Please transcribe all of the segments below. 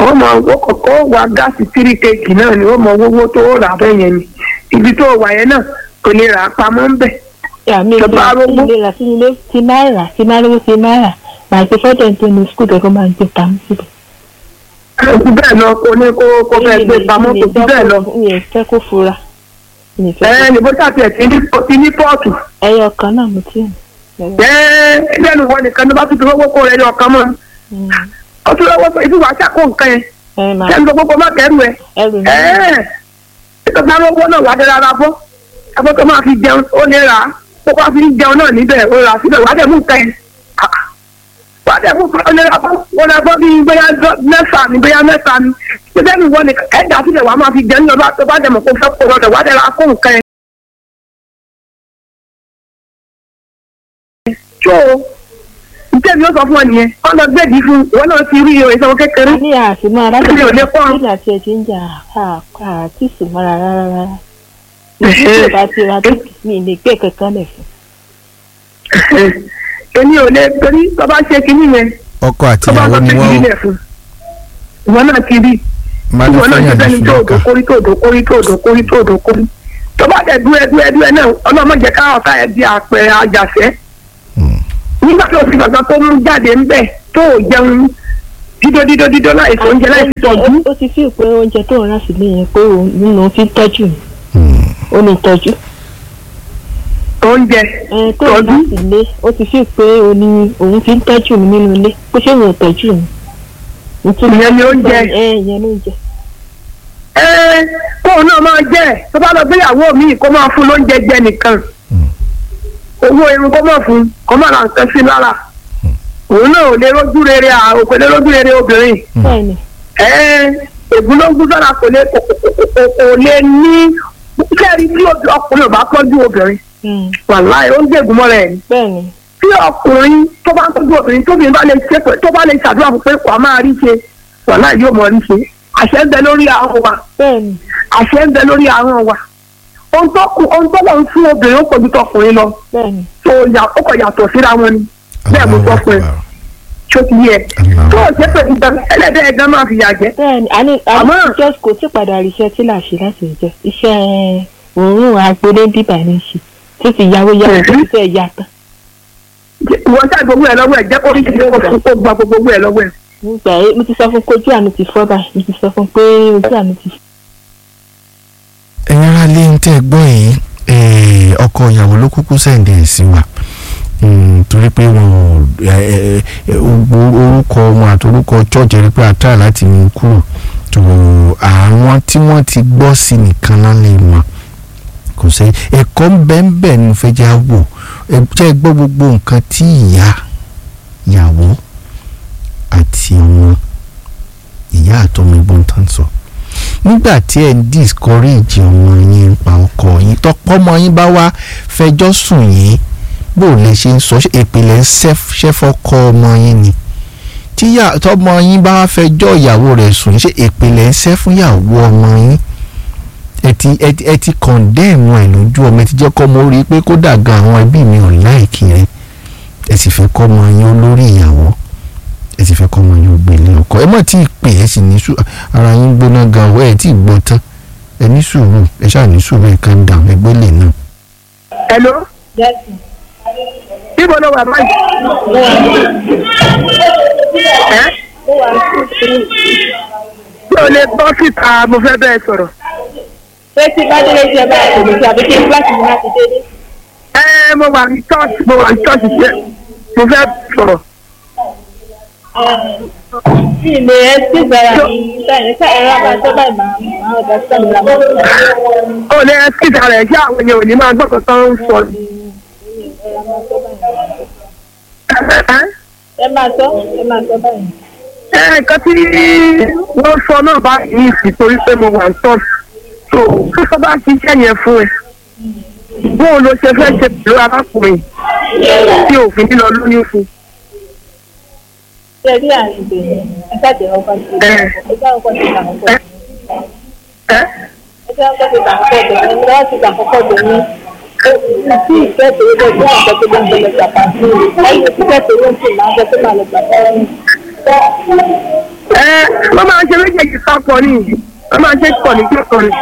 wọ́n mọ owó kọ̀ọ̀kan wa gáàsì tírí kéèkì náà ni wọ́n mọ owó tó rà bẹ́ẹ̀ yẹn ni ibi tó wà yẹn náà kò lè rà á pamọ́ ń bẹ̀. àmì Tó bá rówó. ilé rà sí ilé ti náírà ti náírà ti náírà màá gbé fọ́tẹ̀ tó ní skul kẹ́kọ̀ọ́ máa ń gbé pamọ́ síbẹ̀. kò sí bẹ́ẹ̀ lọ kò ní kó kó fẹ́ gbé pamọ́ kò sí bẹ́ẹ̀ lọ. mi ò fẹ́ kó fura mi ò fẹ́ ẹ ní bó ṣàtì ẹ̀ ti ní ti ní pọ́ọ̀tù. ẹyọ kan náà mo ti ń. ẹ lẹ́nu wọn nìkan ló bá tún fi owó kó rẹ̀ ní ọkàn mọ́. ó tún lọ́wọ́ sọ ibi wàá ṣàkó nǹkan yẹn ẹ máa kẹ́mi tó gbogbo má kẹ́rù ẹ̀. ẹrù mi ẹ ìtọ́jú àwọn owó náà wà á dé rárá bọ́ ẹgbẹ́ tó máa fi jẹun ó lè rà á kó bá fi jẹun náà níbẹ̀ ó rà á síbẹ̀ wà á dẹ̀ mú nǹkan yẹn. Ah, wà á dẹ̀ mú ó lè rà bọ́ ó lè bọ́ bíi bóyá dọ́- mẹ́fà ni bóyá mẹ́ta ni ṣé mi wọ́n ni ẹ̀dá síbẹ̀ wà á máa fi jẹun lọ́dọ̀ tó bá dẹ̀ mọ̀ kó fẹ́ kó lọ́dọ̀ wà á dẹ̀ rà á kó nǹkan yẹn. tó o ǹjẹ́ mi ó sọ fún ọ nìyẹn wọ́n lọ gbẹ̀dì fún wọn náà ti rí ìwé ìsanwó kékeré ní àtìmọ́ Mi ò lè pọ́n. alágbèbè àti ẹ̀jẹ̀ ń jà àti ìsìnmọ́ra rárá rárá ìdílé bá ti ra tó mi lè gbé kankan lẹ̀ fún. èmi ò lè torí tó bá ṣe kinní yẹn ọkọ àti tó bá ìyàwó lọ ni sí wọ́n kinní ó yẹn fún ìwọ náà ti rí máa lọ ìwọ náà ti fẹ́yàn fẹ́ni ní tó òdò ṣùgbọ́n kórí tó òdò kórí tó òdò kórí tó òdò kórí tó bá dẹ̀ dúẹ́ dúẹ́ dúẹ́ náà ọlọ́mọ jẹ́ ká ọ̀tá ẹ̀ di àpẹẹrẹ àjàṣẹ́ nígbà tó fi gbàgbọ́ tó mú jáde ńbẹ̀ tó ò jẹun dídó dídó dídó láì fún oúnjẹ láì fi tọ́jú ó ti fi pé oúnjẹ tó ń rà sílé yẹn pé òun nínú fi ń tọ́jú mi ó ní tọ́jú oúnjẹ ẹ tó ń rà Tọ́jú? sílé ó ti fi pé òun ní òun fi ń tọ́jú mi nínú ilé pé ṣé òun ò tọ́jú mi. nítorí Ìyẹn ni oúnjẹ. ẹ ìyẹn ló ń jẹ. ẹ kóun náà máa jẹ tó bá lọ gbéyàwó mi kó máa fún lóúnjẹ jẹ nìkan owó irun kó máa fún kó máa ra nǹkan sí lára òun náà ò lè rójú rere à ò kò lè rójú rere obìnrin bẹ́ẹ̀ni ẹ ègúnlógún sára kò lè kò kò- kò kò lè ní kẹ́rì tí obì- ọkùnrin ò bá tọ́jú obìnrin mm, wàláì ó ń dègún mọ́ra ẹ̀ ní bẹ́ẹ̀ni tí ọkùnrin tó bá ń tọ́jú obìnrin tóbi bá lè ṣe pé- tó bá lè ṣàdúrà fún pé wàá máa rí ṣe wàláì yóò mọ̀ rí ṣe àṣẹ ń bẹ lórí àwọn wa bẹ́ẹ̀ni àṣẹ ń bẹ lórí àwọn wa ohun tó kù ohun tó lọ ń fún obìnrin ó pọ̀jù tọkùnrin lọ bẹ́ẹ̀ni tó yà ó kọ̀ yàtọ̀ síra wọn ni bẹ́ẹ̀ mo sọ fún ẹ tó ti yẹ tó o ṣe pé ìgbà ẹlẹ́dẹ̀ ẹ̀gán máa fi yà jẹ́ bẹ́ẹ̀ni àní àní Àmọ́- just kò tí padà rí iṣẹ́ tí là ṣe láti jẹ iṣẹ́ òórùn agbélé bíbà ní í ṣe tó ti yàwó yàwó tó ti fẹ́ yà tán ìwọ ṣáà gbogbo ẹ lọ́wọ́ ẹ jẹ́ kó rí ṣe kó fún kó gba gbogbo ẹ lọ́wọ́ ẹ. nígbà yẹn mo ti sọ fún pé ojú àmì ti fọ́ báyìí mo ti sọ fún pé ojú àmì ti fọ́. ẹ̀yin ará lé ń tẹ́ ẹ gbọ́ yìí eh, ọkọ ìyàwó ló kúkú sẹ́ǹdẹ̀ ẹ̀ sí wa Mm, torí pé wọn ò ẹ, ẹ, ẹ, gbogbo orúkọ wọn àti orúkọ church rí pé àtàrà láti mú kúrò tó àwọn tí wọ́n ti gbọ́ sí nìkan lálẹ́ wọn kò sí ẹ̀kọ́ ń bẹ ń bẹ ní fẹ́ já wò ẹ jẹ́ gbọ́ gbogbo nǹkan tí ìyá ìyàwó àti ọmọ ìyá àtọmọ ẹ̀gbọ́n tán sọ nígbà tí ẹ ń discourage ọmọ yín ń pa ọkọ yín tọpọ ọmọ yín bá wá fẹjọ́ sùn yín bó lè ṣe ń sọ ṣé ìpìlẹ̀ ń ṣẹ́fọ́kọ ọmọ yín ni tí yà- tọmọ yín bá wá fẹjọ́ ìyàwó rẹ̀ sùn ṣé ìpìlẹ̀ ń ṣẹ́ fún ìyàwó ọmọ yín ẹ ti ẹ ti ẹ ti condemn ẹ lójú ọmọ ẹ ti jẹ́ kọ́ ọmọ ó rí i pé kódà gan àwọn ẹbí mi ò láìkí rẹ ẹ sì fẹ́ kọ́ ọmọ yín olórí ìyàwó ẹ sì fẹ́ kọ́ ọmọ yín ògbélé ọkọ ẹ mọ̀ tí ì pè ẹ sì ní sùn ara yín gbóná gan ọwọ́ ẹ tí ì gbọ́ tán ẹ ní sùúrù ẹ ṣáà ní sùúrù ẹ kàn dà ẹgbẹ́ lè náà. hello níbo ló wà báyìí. ẹ mi ò lè bọ́ síta mo fẹ́ bẹ́ẹ̀ sọ̀rọ̀. ṣé tí bá délé jẹ bá a kò ní kí àbí kí kíláàsì mi láti délé. ẹ mo wà ní church mo wà ní church ṣe mo fẹ́ sọ̀rọ̀. sí ilé ẹ sí ìgbára mi sáyẹn sáyẹn ẹ̀rọ àbájọ báyìí máa máa ọ̀dà sí àmì làmọ́. ó lè kíta rẹ̀ kí àwọn èèyàn ò ní máa gbọ́ kankan ń sọ. ẹ máa sọ ẹ máa sọ báyìí. ẹ nǹkan tí wọ́n sọ náà bá yìí sí torí pé mo wà ní church so fífọ́ bá ṣiṣẹ́ yẹn fún ẹ bóun ló ṣe fẹ́ ṣe pẹ̀lú arákùnrin tí òfin nílọ lóyún fún. ṣé rí àrùn ìbẹ̀rẹ̀ ẹ ṣàjẹ́ ọkọ̀ sí Ẹ. ẹ jẹ́ ọkọ̀ sí ìtàkùnkọ̀ ẹ ẹ ẹ jẹ́ ọkọ̀ sí ìtàkùnkọ̀ bẹ̀rẹ̀ ẹ lọ́wọ́ sí ìtàkùnkọ̀ bẹ̀rẹ̀ tí ìfẹ́ tòun lè jẹ́ ọ̀sẹ̀ tó ló ń bẹ̀rẹ̀ gbàgbà sí i lẹ́yìn tí ìfẹ́ tòun ń sì máa ń jẹ́ tó máa lọ gbàgbà sí i. ẹ wọ́n máa ń ṣe méjèèjì papọ̀ ni wọ́n máa ń ṣe pọ̀ ní kíkọ́ ni.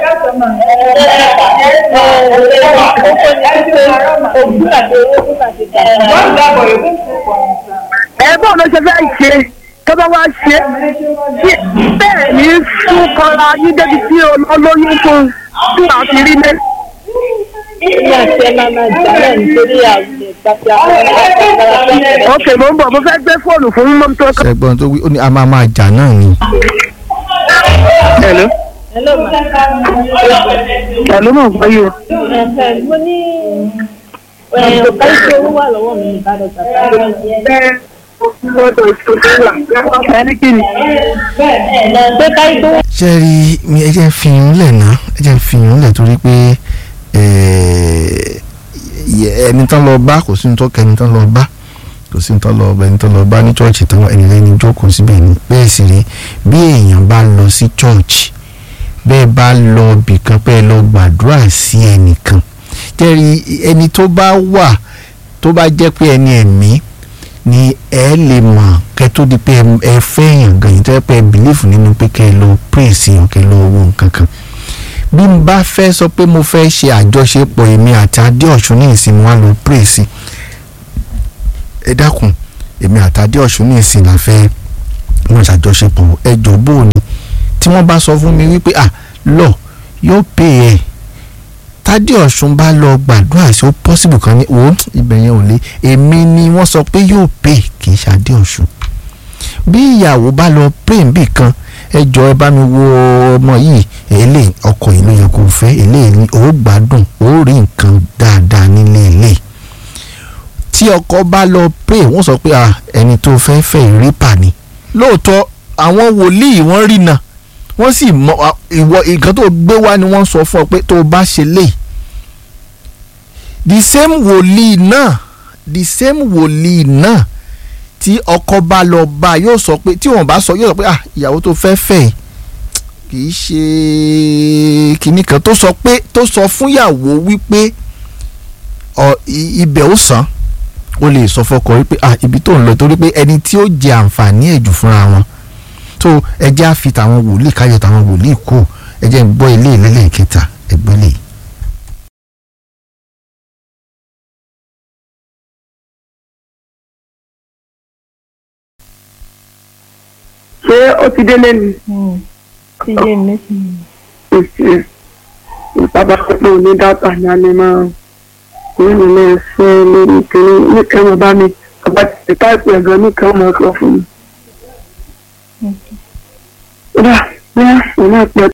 ẹ bọ́ọ̀ ló ṣe fẹ́ ṣe tó bá wá ṣe tí bẹ́ẹ̀ ní fún kọ́ra yín débi tí olóyún fún tí wàá fi rí lé. Ní àti ẹ máa máa jà náà nítorí àgbẹ̀ pàtàkì àwọn àgbàlagbà. ok mo ń bọ̀ mo fẹ́ gbé fóònù fún mọ́tò tó kọ́. ṣẹgbọn tó wí ó ní a máa máa jà náà ni. hello Hello ma. hello mo gbọ́ yìí o. Ẹ̀fẹ̀ mo ní ọ̀pá ìṣe owó wà lọ́wọ́ mi ìbàdàn tàbí mọ́tò ìṣòro là ẹni kí ni. pé káyí tó ṣe rí mi ẹ jẹ́ ń fi yín lẹ̀ ná ẹ jẹ́ ń fi yín lẹ̀ torí pé eh, yẹ- ẹni tán lọ bá kò sí ní tó kẹ́ ẹni tán lọ bá kò sí ní tán lọ bá ẹni tán lọ bá ní chọ́ọ̀chì tán ẹni lẹ́ni jókòó síbẹ̀ ni bẹ́ẹ̀ sì rí bí èèyàn bá lọ sí chọ́ọ̀chì bẹ́ẹ̀ bá lọ bìkan pé ẹ lọ gbàdúrà sí ẹnìkan jẹ́rí ẹni tó bá wà tó bá jẹ́ pé ẹni ẹ̀mí ni ẹ lè mọ̀ kẹ́ tó di pé ẹ- ẹ fẹ́yàn gan yìí tó yẹ pé ẹ bìlífù nínú pé kẹ́ ẹ lọ praise yàn kẹ́ ẹ lọ wo nǹkan kan bí n bá fẹ́ sọ pé mo fẹ́ ṣe àjọṣepọ̀ èmi àti adéọ̀sùn ní ìsinmi wá lọ praise ẹ dákun èmi àti adéọ̀sùn ní ìsinmi la fẹ́ wọn ṣàjọṣepọ̀ ẹ jọ bó o ní tí wọ́n bá sọ fún mi wípé à lọ yóò pè ẹ́ tádé ọ̀sùn bá lọ gbàdúrà sí ó pọ́sibù kan ní wò ó ibẹ̀ yẹn ò lé èmi ni wọ́n sọ pé yóò pè kì í ṣàdé ọ̀sùn bí ìyàwó bá lọ pè níbì kan ẹ jọ ẹ bá mi wo ọmọ yìí èlé ọkọ yìí ló yẹ kó fẹ́ èlé ni ó gbádùn ó rí nǹkan dáadáa nílé ilé tí ọkọ bá lọ pè wọ́n sọ pé à ẹni tó fẹ́ fẹ́ ìrìpà ni lóòótọ́ àwọn wòlíì wọ́n rí náà wọ́n sì mọ à, ìwọ nǹkan tó gbé wá ni wọ́n sọ fún ọ pé tó o bá ṣe lè the same wòlíì náà the same wòlíì náà tí ọkọ bá lọ bá a yóò sọ pé tí wọ́n bá sọ yóò sọ pé ah ìyàwó tó fẹ́ fẹ́ yìí kì í ṣe kinní kan tó sọ pé tó sọ fún ìyàwó wípé ọ i- ibẹ̀ ó sàn ó lè sọ fọkọ wípé ah ibi tó ń lọ torí pé ẹni tí ó jẹ àǹfààní ẹ̀ jù fúnra wọn tó ẹjẹ́ á fi tàwọn wòlíì káyọ̀ tàwọn wòlíì kú ẹjẹ́ ń gbọ́ ilé ìlẹ́lẹ̀ kẹta ẹgbẹ́ lè. ṣé ó ti délé ni. ti yé mi. èsì ìpàdé pé òní dátà ni a lè máa ní ilé iṣẹ́ lórí ìpínlẹ̀ nìkan wọn bá mi ọba ti táìpù ẹ̀gán nìkan wọn kọ fún mi. ó dà bóyá òun náà pẹ́